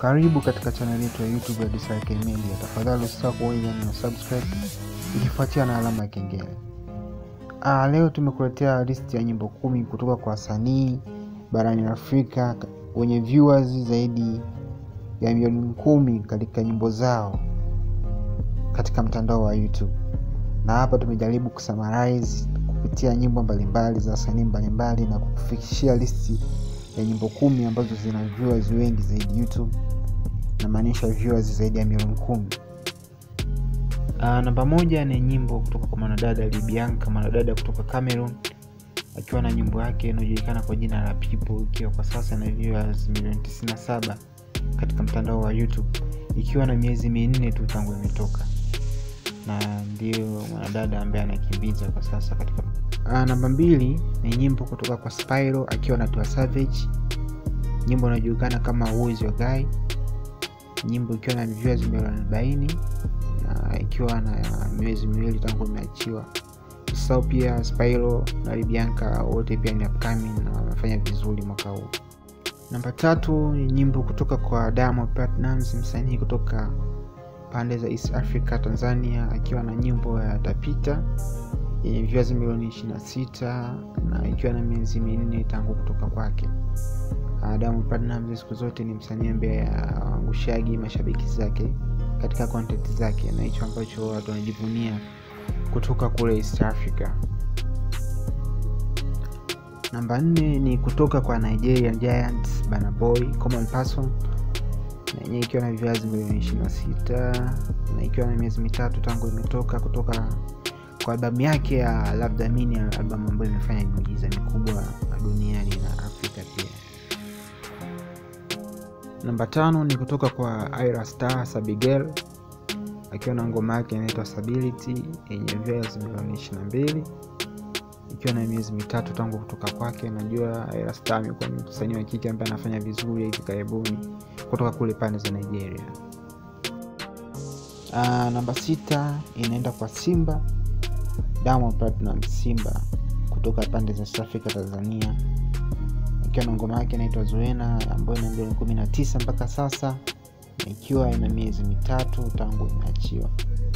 Karibu katika chaneli yetu ya YouTube ya DCRK Media. Tafadhali usisahau kuweza na subscribe ikifuatia na alama ya kengele. Ah, leo tumekuletea listi ya nyimbo kumi kutoka kwa wasanii barani Afrika wenye viewers zaidi ya milioni kumi katika nyimbo zao katika mtandao wa YouTube. Na hapa tumejaribu kusummarize kupitia nyimbo mbalimbali za wasanii mbalimbali na kukufikishia listi ya nyimbo kumi ambazo zina viewers wengi zaidi YouTube, namaanisha viewers zaidi ya milioni kumi. Uh, namba moja ni nyimbo kutoka kwa mwanadada Libianka, mwanadada kutoka Cameroon, akiwa na nyimbo yake inayojulikana kwa jina la People, ikiwa kwa sasa na viewers milioni 97 katika mtandao wa YouTube, ikiwa na miezi minne tu tangu imetoka, na ndio mwanadada ambaye anakimbiza kwa sasa katika Uh, namba mbili ni nyimbo kutoka kwa Spyro akiwa na Tiwa Savage, nyimbo inayojulikana kama Who is your guy, nyimbo ikiwa na viewers milioni arobaini na ikiwa na miezi miwili tangu imeachiwa. Usisahau pia Spyro na Libianka wote pia ni upcoming na wamefanya vizuri mwaka huu. Namba tatu ni nyimbo kutoka kwa Diamond Platnumz, msanii kutoka pande za East Africa, Tanzania, akiwa na nyimbo ya Tapita yenye viewers milioni 26 na ikiwa na miezi minne tangu kutoka kwake. Diamond Platnumz siku zote ni msanii ambaye aangushaji mashabiki zake katika content zake, na hicho ambacho watu wanajivunia kutoka kule East Africa. Namba nne ni kutoka kwa Nigerian Giants Burna Boy Common Person, na yenyewe ikiwa na viewers milioni 26 na ikiwa na miezi mitatu tangu imetoka kutoka kwa albamu yake ya Love Damini, albamu ambayo imefanya miujiza mikubwa duniani na Afrika pia. Namba tano ni kutoka kwa Ira Star Sabigel akiwa na ngoma yake inaitwa Stability yenye views milioni 22 ikiwa na miezi mitatu tangu kutoka kwake. Najua Ira Star amekuwa ni msanii wa kike ambaye anafanya vizuri hivi karibuni kutoka kule pande za Nigeria. Uh, namba sita inaenda kwa Simba Diamond Platnumz Simba kutoka pande za South Africa Tanzania, ikiwa na ngoma yake inaitwa Zuena ambayo ina milioni kumi na tisa mpaka sasa, na ikiwa ina miezi mitatu tangu imeachiwa.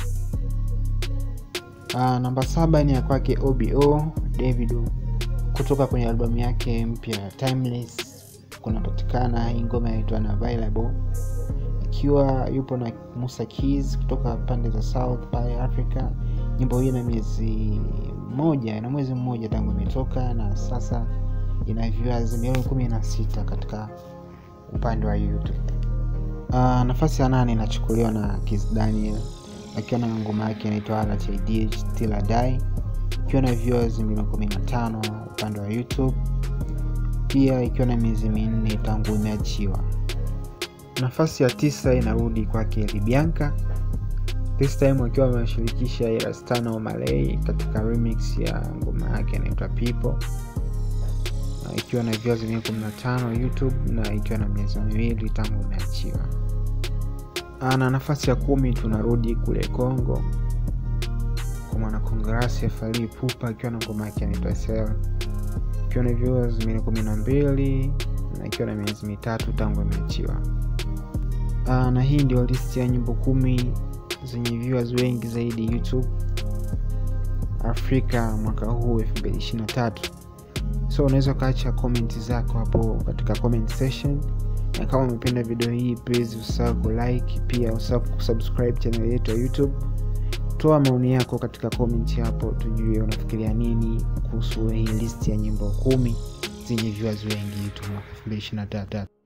Namba saba ni ya kwake OBO Davido kutoka kwenye albamu yake mpya Timeless, kunapatikana hii ngoma inaitwa Unavailable, ikiwa yupo na Musa Keys kutoka pande za South by Africa nyimbo hii ina miezi moja ina mwezi mmoja tangu imetoka na sasa ina viewers milioni kumi na sita katika upande wa YouTube. Uh, nafasi ya nane inachukuliwa na Kiss Daniel akiwa na ngoma yake inaitwa RTD Till I Die ikiwa na viewers milioni kumi na tano upande wa YouTube, pia ikiwa na miezi minne tangu imeachiwa. Nafasi ya tisa inarudi kwake Libianka this time wakiwa wameshirikisha Ira Star na Omalay katika remix ya ngoma yake inaitwa People, na ikiwa na views milioni 15 YouTube na ikiwa na miezi miwili tangu imeachiwa. Na nafasi ya kumi tunarudi kule Congo kwa mwanakongrasi Fally Ipupa akiwa na ngoma yake inaitwa Sel ikiwa na views milioni 12 na ikiwa na miezi mitatu tangu imeachiwa. Na hii ndio listi ya nyimbo kumi zenye viewers wengi zaidi YouTube Afrika mwaka huu 2023. So unaweza ukaacha comment zako hapo katika comment section, na kama umependa video hii please usahau kulike, pia usahau kusubscribe channel yetu ya YouTube. Toa maoni yako katika comment hapo, tujue unafikiria nini kuhusu hii list ya nyimbo kumi zenye viewers wengi YouTube mwaka 2023.